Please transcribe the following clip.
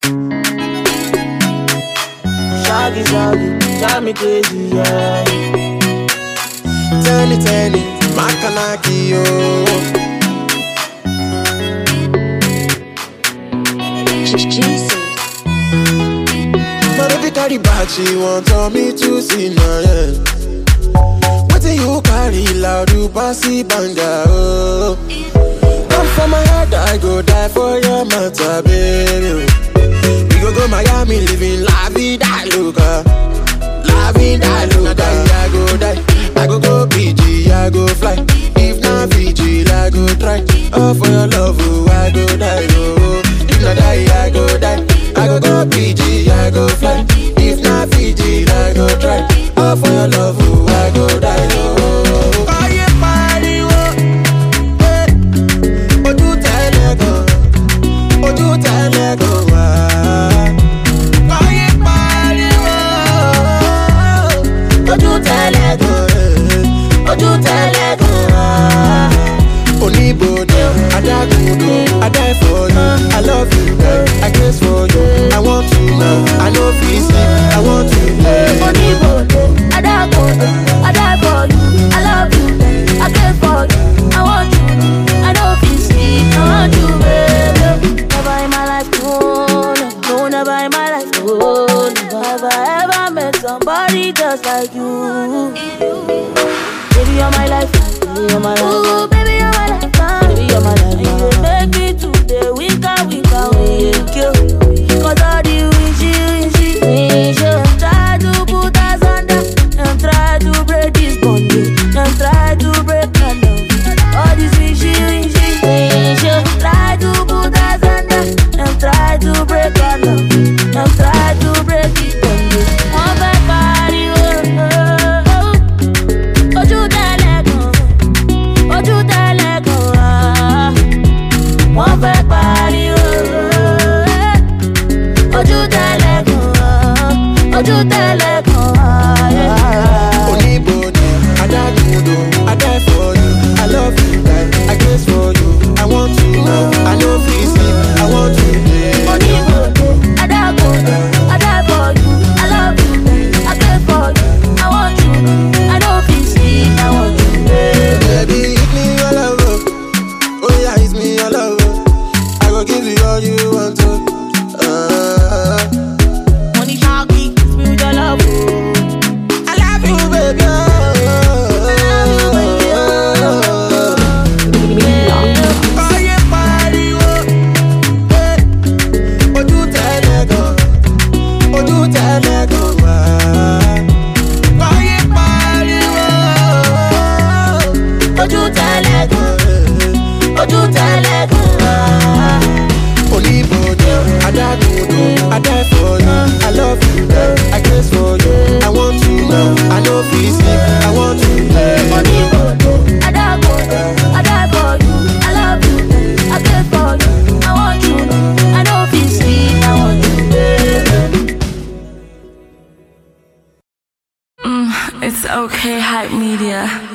Shaggy, shaggy, drive me crazy, yeah. Tell it, tell it, Makanaki, yo. Jesus. My baby carry bag, she want tell me to see now, yeah. Wetin you carry loud, you bossy banga, oh. Come from my head, I go die for your matter, baby. We go go Miami, living la vida loca. La vida loca. I go die, I go go PG, I go fly. If not Fiji, I go try. Oh, for your love, oh, I go die, oh. If not die, I go die. I go go PG, I go fly. If not Fiji, I go try. Oh, for your love, oh, I go die, oh. Oye, pariwo, eh. Ojú tẹ́lẹ̀ gan, ojú tẹ́lẹ̀ gan wá. Oye, pariwo, ojú tẹ́lẹ̀ gan, eh. ojú tẹ́lẹ̀ gan wá. Oníbodè, adágúndò, I die for you, I love you, girl, I guess for you, I want you now, I no fit sleep, I want you, yeah. Oníbodè, adágúndò, I die for you, I love you, I care for you, I want you, I no fit sleep, I want you, baby. Never in my life, no, no, no, never in my life, no, never have I ever met somebody just like you. Baby, you're my life, baby, you're my life. Ooh, baby, you're my life, baby, you're my life. You dey make me today weaker, weaker, weaker. Cause all the wishy, wishy, wishy. Try to put us under, and try to break this bondage, and try to break my love. All this wishy, wishy, wishy. Try to put us under, and try to break our love, and try to break this bondage. One bad body, oh, oh, oh. Ojú tẹ́lẹ̀ gan, ojú tẹ́lẹ̀ gan wá. Wọ́n fẹ́ pariwo. Ojú tẹ́lẹ̀ gan wá, ojú tẹ́lẹ̀ gan wá. Oníbodè, adágúndò, I die for you, I love you, girl, I guess for you, I want you now, I no fit sleep, I want you, yeah. Oníbodè, adágúndò, I die for you, I love you, I care for you, I want you, I no fit sleep, I want you, baby. Baby, hit me all over, oh yeah, hit me all over, I go give you all you want to. Uh, Money shaggy, spirit of love, oh. I love you, baby. Oye, pariwo, eh. Ojú tẹ́lẹ̀ gan, ojú tẹ́lẹ̀ gan wá. Oye, pariwo, Ojú tẹ́lẹ̀ gan, ojú tẹ́lẹ̀ gan wá. Oníbodè, adágúndò, I die for you, I love you, girl, I guess for you, I want you now, I no fit sleep, I want you, yeah. Oníbodè, adágúndò, I die for you, I love you, I care for you, I want you, I no fit sleep, I want you, baby. It's okay, hype media.